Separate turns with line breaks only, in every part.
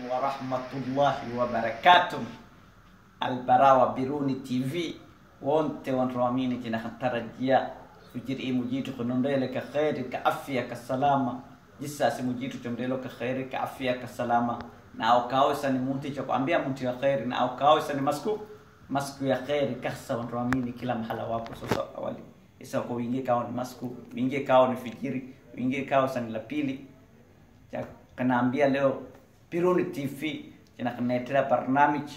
warahmatullahi wabarakatuh albarawa biruni tv wonte wontoamini jina hatarajia fujiri mujitu kunondele ka khairi ka afya ka salama jisasi mujitu chondelo ka khairi ka afya ka salama na aukawesa ni muntu cha kuambia muntu ya khairi na aukawesa ni masku masku ya khairi kasa wontoamini kila mahala wapo sasa awali isa kwa wingie kao ni masku wingie kao ni fijiri wingie kao sani la pili cha kanaambia leo Piruni TV jina kanaetera barnamij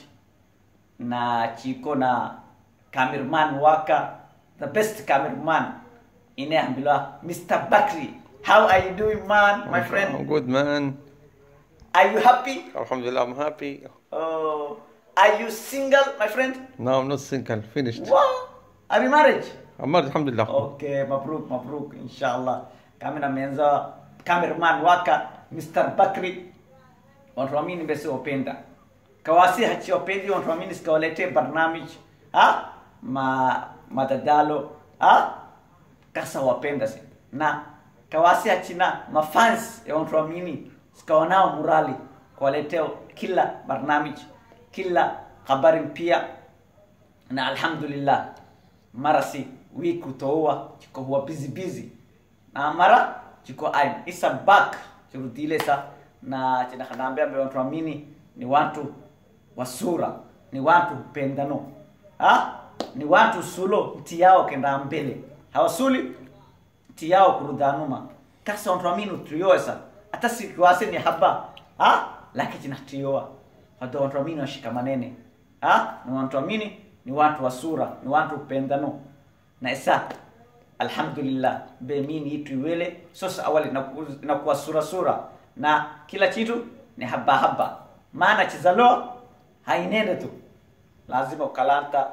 na chiko na cameraman waka the best cameraman ine ambilwa Mr. Bakri how are you doing man my
I'm
friend
good, man.
are you happy
Alhamdulillah, I'm happy.
oh are you single my friend
No, I'm not single. Finished.
wow are you married
I'm married, Alhamdulillah.
okay mabruk mabruk inshallah kamera menza cameraman waka Mr. Bakri watuamini basi wapenda kawasi hachi wapendi watuamini sikawalete barnamij ha ma madadalo ha kasa wapenda si na kawasi hachina mafans ya watuamini sikawanao murali kawaleteo kila barnamij kila habari mpya na alhamdulillah mara si wiku toua chiko huwa busy busy na mara chiko I'm isa back chirudile sa na china kanaambia mbe watu amini ni watu wa sura ni watu pendano ha ni watu sulo mti yao kenda mbele hawasuli mti yao kurudanuma kasa watu amini utrioesa hata sikiwase ni haba ha lakini china trioa watu watu amini washikamanene ha ni watu amini ni watu wa sura ni watu pendano na isa alhamdulillah be mini itu iwele sosa awali inaku- inakuwa sura sura na kila kitu ni haba haba maana chizalo hainende tu lazima ukalanta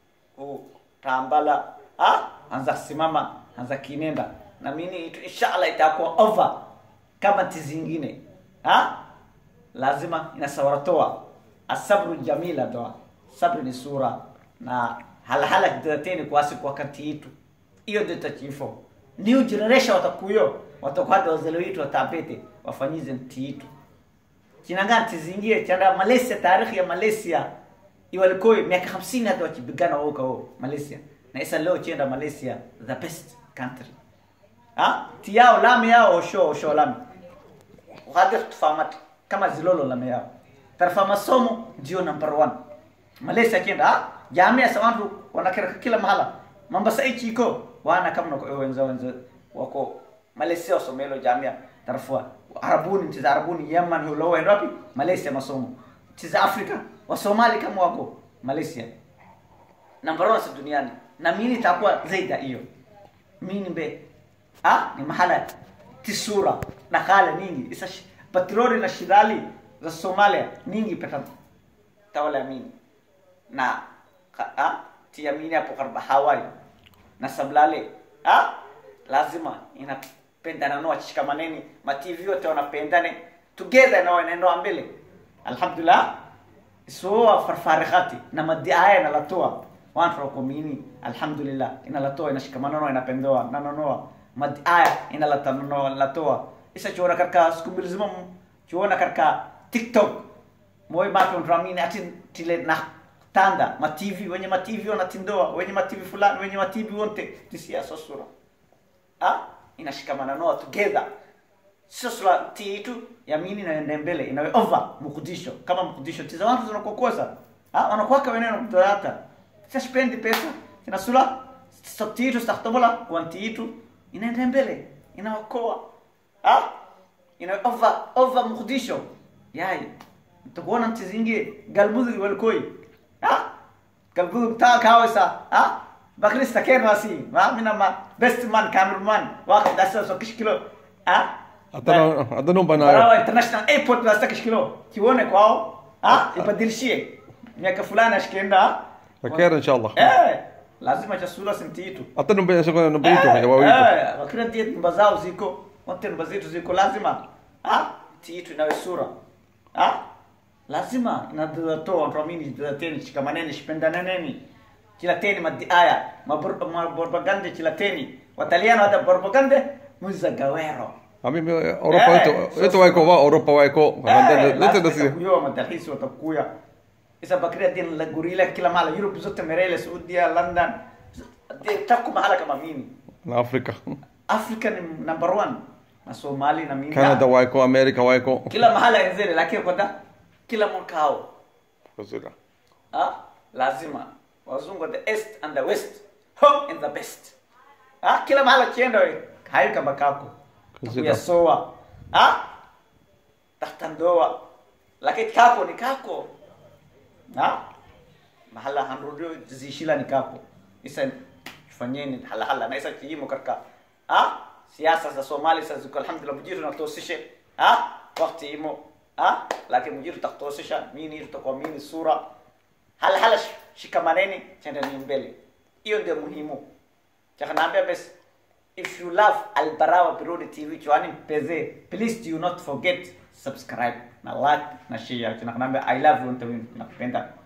utambala ha anza simama anza kinenda na mini itu inshallah itakuwa over kama tizingine ha lazima inasawaratoa asabru jamila doa sabri ni sura na halahala kidateni kwasi kwa wakati itu hiyo ndio tachifo new generation watakuyo watakwada wazalo itu watapete wafanyize nti itu chinangana tizingie chanda malaysia tarikhi ya malaysia iwalikoi miaka 50 hata wachipigana wao kao malaysia na isa leo chenda malaysia the best country ha ti yao lami yao osho osho lami uhadir tufahamati kama zilolo lami yao tarafa masomo ndio number one malaysia kienda ha jamia sa watu wanakera kila mahala mambasa ichi iko wana kama nako wenza wenza wako malaysia wasomelo jamia tarafua arabuni nchi za arabuni yaman hulo wapi wapi malaysia masomo nchi za afrika wasomali kama wako malaysia number one sa duniani na mimi itakuwa zaidi ya hiyo mimi mbe ah ni mahala tisura na khala ningi isa sh- patroli na shirali za somalia ningi peta tawala ya mini na ka- ah tia mini hapo karba hawaii na sablale ah lazima inapendana no wachikamaneni ma TV yote wanapendane together na wanaenda mbele alhamdulillah so farfarihati na madiaya na latoa watu wako mini alhamdulillah inalatoa inashikamana no inapendoa na nonoa madiaya inalatanoa latoa isa chuona katika siku mbili zima chuona katika tiktok moyo make mtramini ati tile na tanda ma TV wenye ma TV wanatindoa wenye ma TV fulani wenye ma TV wote tisiasa sura ah inashikamana noa together sio sura titu yamini inaenda mbele inawe over mkudisho kama mkudisho tiza watu zinakokosa ah wanakuwaka weneno mtoyata sasa spendi pesa ina sura titu staktobola kwa titu inaenda mbele inaokoa ah ina over over mkudisho yai tukuona mtizingie galbuzi walkoi ah galbuzi ta kawesa ah bakri staken rasi ma mina ma best man cameraman wakati dasa so kishkilo ah
Hata hata no
Barawa
bana.
International Airport na sitaki kilo. Kione kwao. Ah, ibadilishie. Miaka fulani ashikienda.
Bakera inshallah.
Eh, lazima chasula senti itu.
Hata no bana shukran no bito ya wawito.
Eh, wakira ndiye nyumba zao ziko. Wote nyumba zetu ziko lazima. Ah, tiitu inawe sura. Ah, lazima inadhatoa tuamini teni shikamaneni shipendaneni. Kila teni madiaya, mabor- mabarbagande kila teni. Wataliano hata barbagande muza gawero.
Mimi Europa
Eh,
wetu
so-
wetu waiko wa Europa waiko.
Eh,
Lete
lazima
nasi.
itakuwa matalhisi watakuya isa bakria din la gurila kila mahala Europe zote merele Saudia London Di- taku mahala kama mimi
Na Afrika.
Africa ni number one na Somali na mimi
Canada waiko, America waiko.
kila mahala enzele lakini kwenda kila mwakao
Kuzila.
ah lazima wazungu the east and the west home and the best ah kila mahala kienda we hayo kama kako
Kuzida.
ya soa ah tahta ndoa lakini kako ni kako ah mahala hanrudio zishila ni kako isa fanyeni hala hala na isa kijimo katika ah siasa za Somali sasa ziko alhamdulillah mujiru natosishe ah wakati imo ah lakini mujiru taktosisha mini tutakuwa mini sura hala hala sh- shikamaneni chendeni mbele hiyo ndio muhimu chakanaambia basi if you love albarawa birudi tv chwani peze please do not forget subscribe na like na share chakanaambia i love you ndio nakupenda